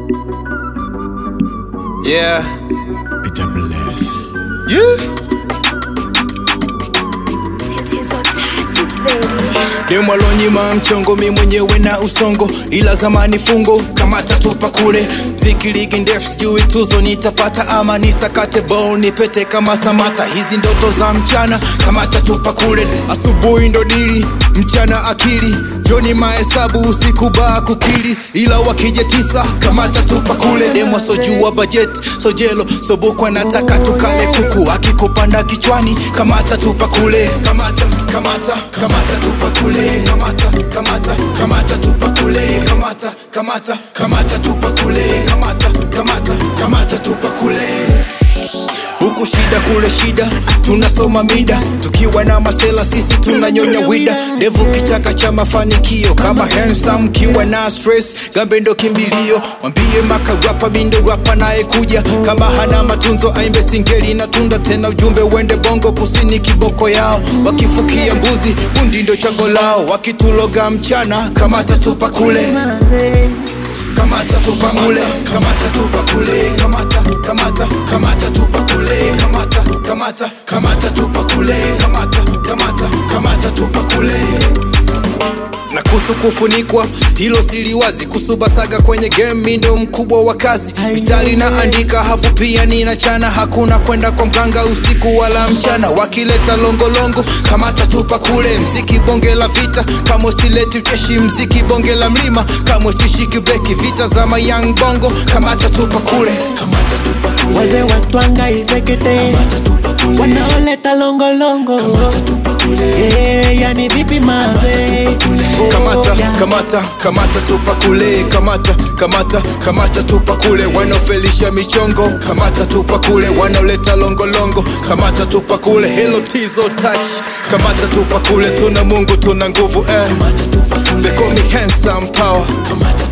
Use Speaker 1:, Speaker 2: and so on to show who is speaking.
Speaker 1: Yeah.
Speaker 2: It's a blessing.
Speaker 1: Yeah.
Speaker 3: Tatizo touches baby.
Speaker 1: demwalonyima mchongo mi mwenyewe na usongo ila zamani fungo kama tatupa kule mziki ligi ndefu sijui tuzo nitapata ama nisakate bol nipete kama samata hizi ndoto za mchana kama tatupa kule asubuhi ndo dili mchana akili joni mahesabu usiku baa kukili ila wakija tisa kama tatupa kule demwa sojua bajet sojelo sobukwa nataka tukale kuku akikupanda kichwani kama tatupa kule kamata kamata kamata tupa kule kamata kamata kamata tupa kule kamata kamata kamata tupa kule kamata kamata kamata tupa kule huku shida kule shida tunasoma mida tukiwa na masela sisi tunanyonya wida ndevu kichaka cha mafanikio kama handsome kiwa na stress gambe ndo kimbilio mwambie makarapa mindo rapa naye kuja kama hana matunzo aimbe singeli na tunda tena ujumbe uende bongo kusini kiboko yao wakifukia mbuzi bundi ndo chago lao wakituloga mchana kama tatupa kule kamata tupa kule kamata tupa kule kamata kamata kamata tupa kule kamata kamata kamata tupa kule kamata kamata kamata tupa kule na kuhusu kufunikwa hilo siliwazi kusubasaga kwenye game mi ndo mkubwa wa kazi mistari na andika hafu pia ninachana hakuna kwenda kwa mganga usiku wala mchana wakileta longolongo kamata tupa kule mziki bonge la vita kama usileti ucheshi mziki bonge la mlima kama usishiki breki vita za mayang bongo kamata tupa kule kamata tupa kule
Speaker 4: wazee watwanga izekete wanaoleta longolongo yeah, yani vipi maze Oh,
Speaker 1: kamata
Speaker 4: yeah.
Speaker 1: kamata kamata tupa kule kamata kamata kamata tupa kule wanaofelisha michongo kamata tupa kule wanaoleta longolongo kamata tupa kule helo tizo touch kamata tupa kule tuna mungu tuna nguvu eh. they call me handsome power